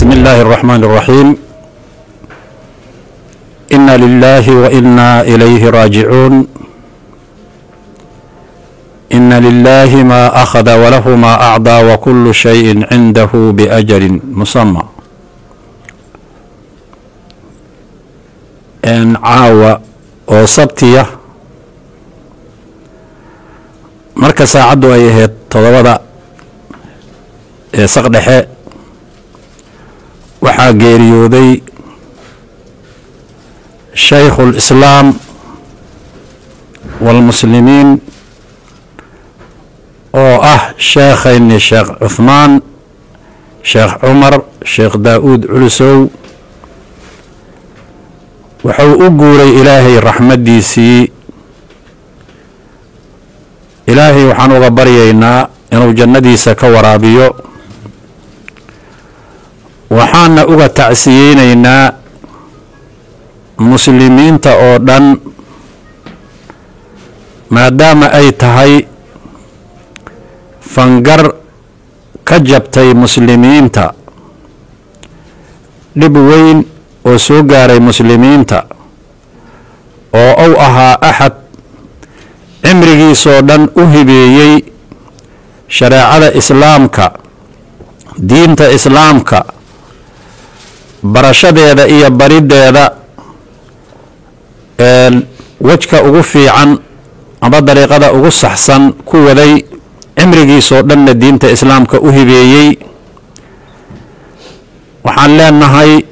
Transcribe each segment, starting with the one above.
بسم الله الرحمن الرحيم إنا لله وإنا إليه راجعون إن لله ما أخذ وله ما أعطى وكل شيء عنده بأجل مسمى إن caawa oo sabtiya marka saacaddu ay ahayd todobada ee saqdhexe waxaa geeriyooday shaykhu اlislaam wاlmuslimiin oo ah sheekhayni sheekh cuhmaan sheekh cumar sheekh daa-uud culusow wuxuu u guuray ilaahay raxmaddiisii ilaahay waxaan uga baryaynaa inuu jannadiisa ka waraabiyo waxaana uga tacsiyeynaynaa muslimiinta oo dhan maadaama ay tahay fangar ka jabtay muslimiinta dhib weyn oo soo gaaray muslimiinta oo uu ahaa axad cimrigiisoo dhan u hibeeyey shareecada islaamka diinta islaamka barashadeeda iyo bariddeeda wejka ugu fiican aba dariiqada ugu saxsan ku waday cimrigiisoo dhanna diinta islaamka u hibeeyey waxaan leenahay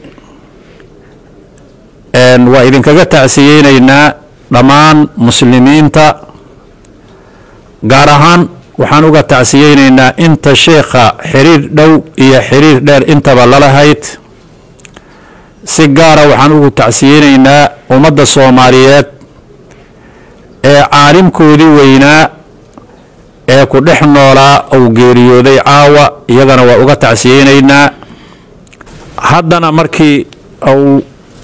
waa idinkaga tacsiyeynaynaa dhammaan muslimiinta gaar ahaan waxaan uga tacsiyeynaynaa inta sheekha xiriir dhow iyo xiriir dheer intaba lalahayd si gaara waxaan ugu tacsiyeynaynaa ummadda soomaaliyeed ee caalimkoodii weynaa ee ku dhex noolaa uu geeriyooday caawa iyagana waa uga tacsiyeynaynaa haddana markii uu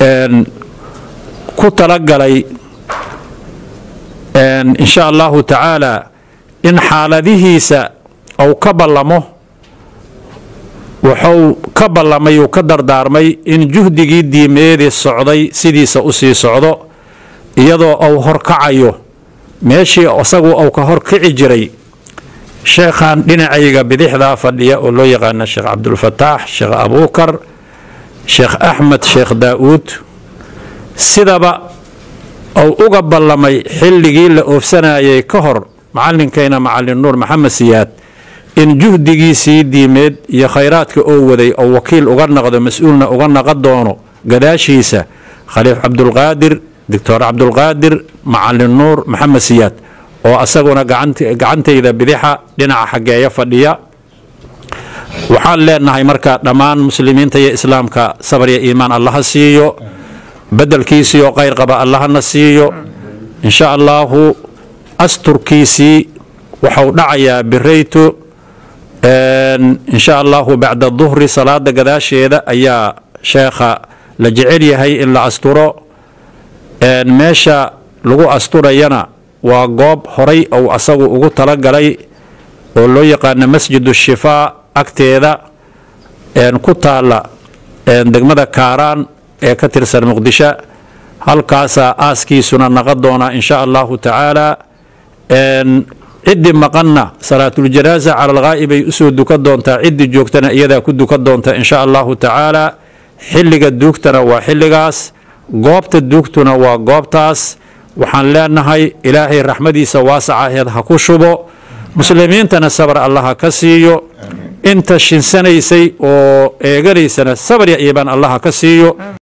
ku talagalay in sha allahu tacaala in xaaladihiisa uu ka ballamo wuxuu ka ballamay uu ka dardaarmay in juhdigii diimeedii socday sidiisa u sii socdo iyadoo uu horkacayo meeshii isagu uu ka horkici jiray sheekhan dhinacayga bidixdaa fadhiya oo loo yaqaana sheekh cabdulfataax sheekh abuukar sheekh axmed sheekh daa-uud sidaba uu uga ballamay xilligii la oofsanayay ka hor macalinkayna macalin nuur maxamed siyaad in juhdigiisii diimeed iyo khayraadka oo waday oo wakiil uga naqdo mas-uulna uga naqon doono gadaashiisa khaliif cabdulqaadir doctor cabdulqaadir macalin nuur maxamed siyaad oo asaguna gacantayda bidixa dhinaca xaggeeya fadhiya waxaan leenahay marka dhammaan muslimiinta iyo islaamka sabar iyo iimaan allaha siiyo bedelkiisii oo khayr qaba allahana siiyo in sha allaahu asturkiisii waxau dhacayaa birayto in sha allahu bacda duhri salaada gadaasheeda ayaa sheekha la jecel yahay in la asturo meesha lagu asturayana waa goob horay ou asagu ugu talagalay oo loo yaqaano masjid shifaa agteeda ku taala degmada kaaraan ee ka tirsan muqdisho halkaasaa aaskiisuna naqon doonaa in sha allahu tacaala ciddii maqanna salaatuljanaaza cala alghaa'ib ay usoo dukan doontaa ciddii joogtana iyadaa ku dukan doonta in sha allahu tacaala xilliga duugtana waa xilligaas goobta duugtuna waa goobtaas waxaan leenahay ilaahay raxmadiisa waasacaheed ha ku shubo muslimiintana sabar allaha ka siiyo inta shinsanaysay oo eeganaysana sabar ya iibaan allaha ka siiyo